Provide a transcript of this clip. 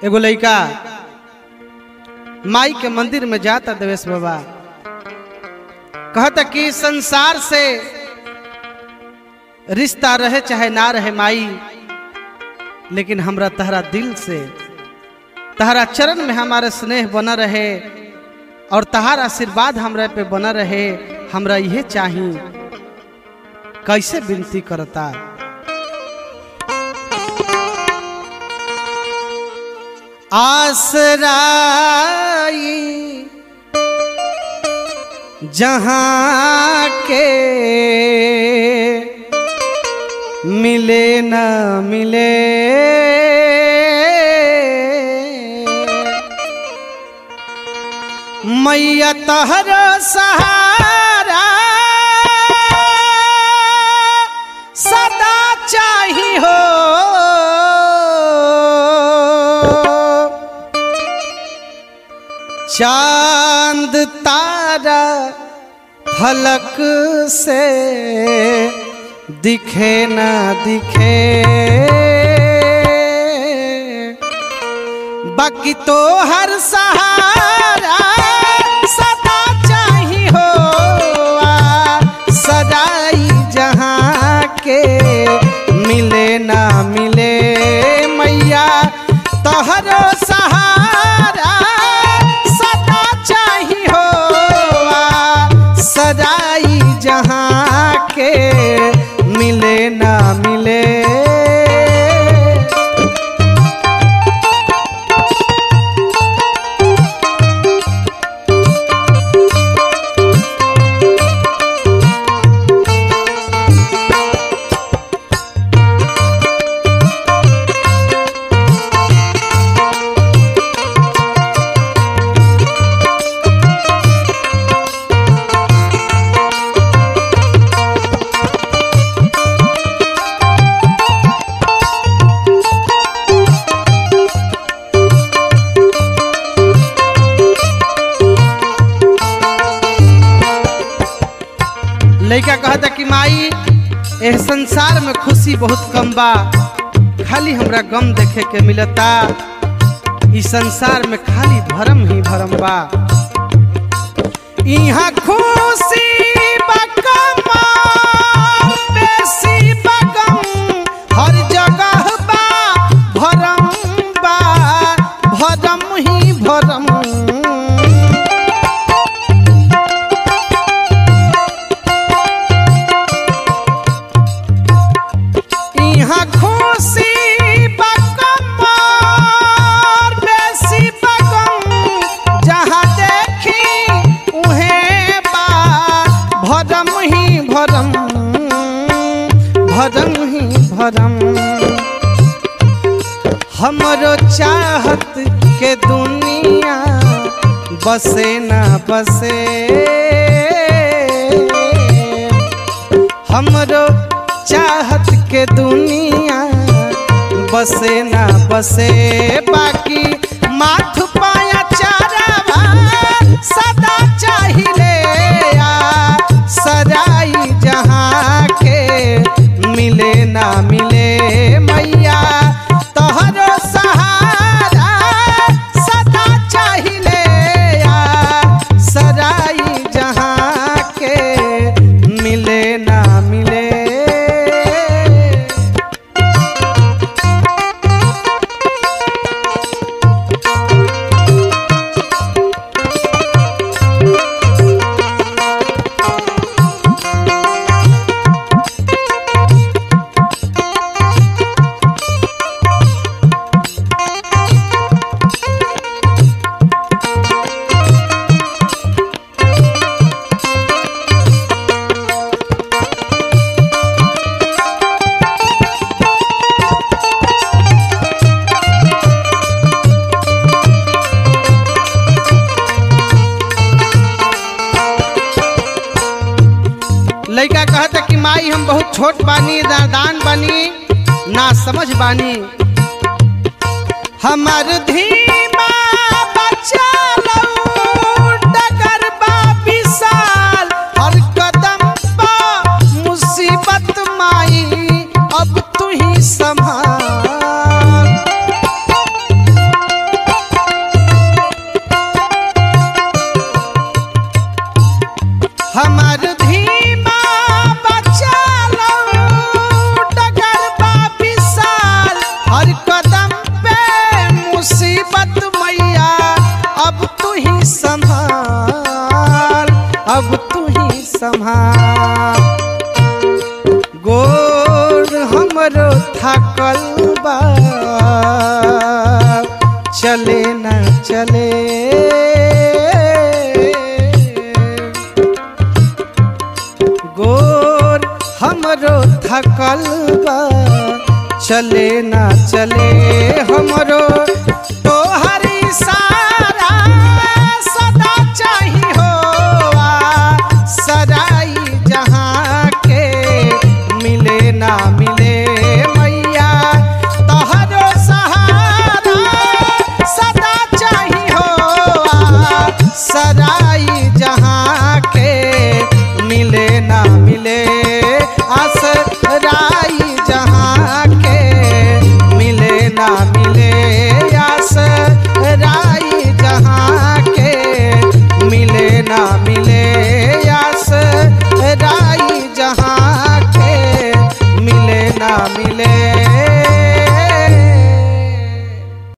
एगो लड़का माई के मंदिर में जाता देवेश बाबा कहता कि संसार से रिश्ता रहे चाहे ना रहे माई लेकिन हमरा तहरा दिल से तहरा चरण में हमारे स्नेह बना रहे और तहार आशीर्वाद हमरा पे बना रहे हमरा यह चाही कैसे विनती करता आसराई जहाँ के मिले न मिले मैया तहर सहारा सदा चाही हो चांद तारा फलक से दिखे ना दिखे बाकी तो हर सहारा सदा चाही हो आ, सदाई जहाँ के मिले ना मिले मैया तोहरो सहारा सदा चाही हो आ, सदाई जहाँ के मिले ना मिले लड़का कहता कि माई एह संसार में खुशी बहुत कम बा खाली हमरा गम देखे के मिलता इस संसार में खाली भरम ही भरम बा यहाँ खुशी बा कमाल, बेसी बा गम, हर जगह बा भरम बा भरम ही भरम यहाँ खुशी बकमार बेसी बगम जहाँ देखी उहें बा भरम ही भरम भरम ही भरम हमरो चाहत के दुनिया बसे ना बसे हमरो चाहत के दुनिया बसे ना बसे बाकी माथ पाया चारावा सदा चाहिए आ सराई जहाँ के मिले ना मिले मैया तोहरो सहारा सदा चाहिए आ सराई जहाँ के मिले ना मिले लड़का कहता कि माई हम बहुत छोट बानी नादान बानी ना समझ बानी हमार धीमा बच्चा लऊ, डगर बा विशाल, हर कदम बा मुसीबत माई अब तू ही संभाल चले ना चले गोर हमरो थकल बा चले ना चले हमरो